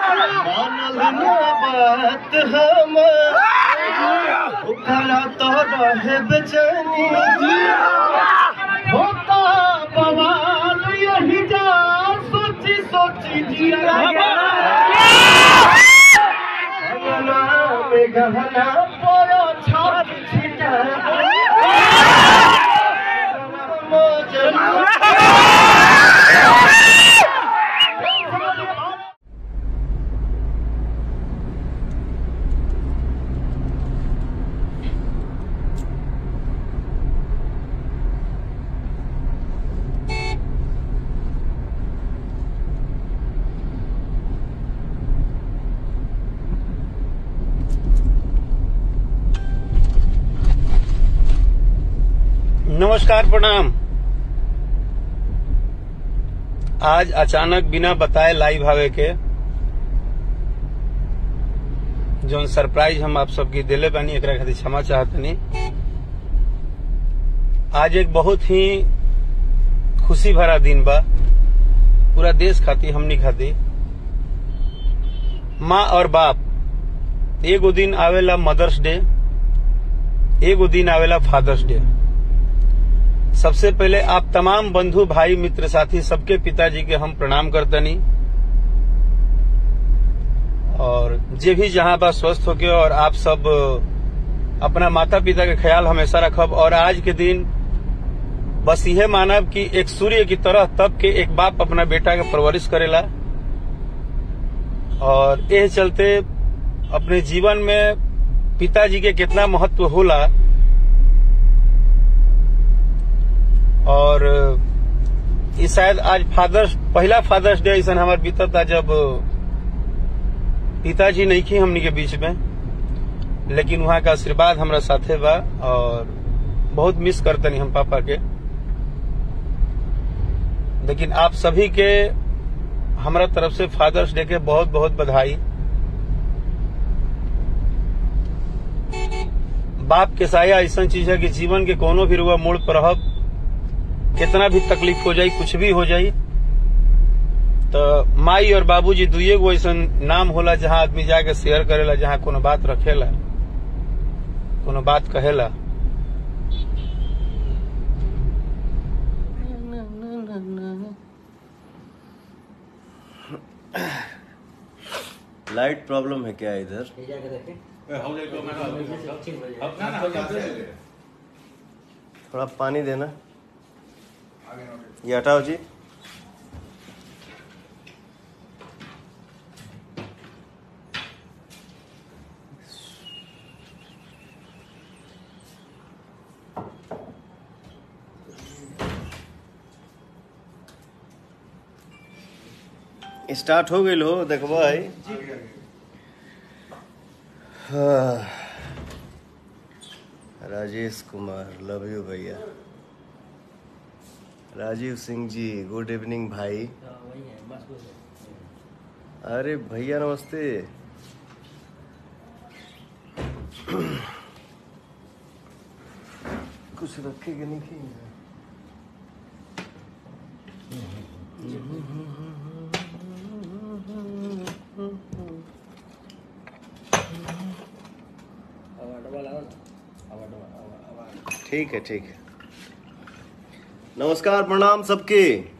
मानल ना बात हम ओकरा तो रहे बेचैनी होता बवाल यही जा सोची सोची जिया गहना में गहना परो छाप छिटा नमस्कार प्रणाम आज अचानक बिना बताए लाइव आवे के जौन सरप्राइज हम आप सबके दिले बानी एकरा खातिर क्षमा चाहतनी आज एक बहुत ही खुशी भरा दिन बा पूरा देश खातिर हमनी खातिर माँ और बाप एगो दिन आवेला मदर्स डे एगो दिन आवेला फादर्स डे सबसे पहले आप तमाम बंधु भाई मित्र साथी सबके पिताजी के हम प्रणाम करतनी और जे भी जहां बा स्वस्थ होके और आप सब अपना माता पिता के ख्याल हमेशा रखब और आज के दिन बस यह मानब कि एक सूर्य की तरह तब के एक बाप अपना बेटा के परवरिश करेला और यह चलते अपने जीवन में पिताजी के कितना महत्व होला और ये शायद आज फादर्स पहला फादर्स डे ऐसा हमारे बीता था जब पिताजी नहीं थी हमनी के बीच में लेकिन वहाँ का आशीर्वाद हमरा साथे बा और बहुत मिस करतनी हम पापा के लेकिन आप सभी के हमरा तरफ से फादर्स डे के बहुत बहुत बधाई बाप के साया ऐसा चीज है कि जीवन के कोनो भी रुआ मोड़ पर रहब कितना भी तकलीफ हो जाई कुछ भी हो जाई तो माई और बाबूजी दुए गो ऐसा नाम होला जहाँ आदमी जाके शेयर करेला जहाँ कोनो बात रखेला कोनो बात कहेला लाइट प्रॉब्लम है क्या इधर थोड़ा पानी देना ये हटाओ जी स्टार्ट हो गई हो देखबो है हाँ। राजेश कुमार लव यू भैया राजीव सिंह जी गुड इवनिंग भाई अरे भैया नमस्ते कुछ रखेगा नहीं कि ठीक है ठीक है नमस्कार प्रणाम सबके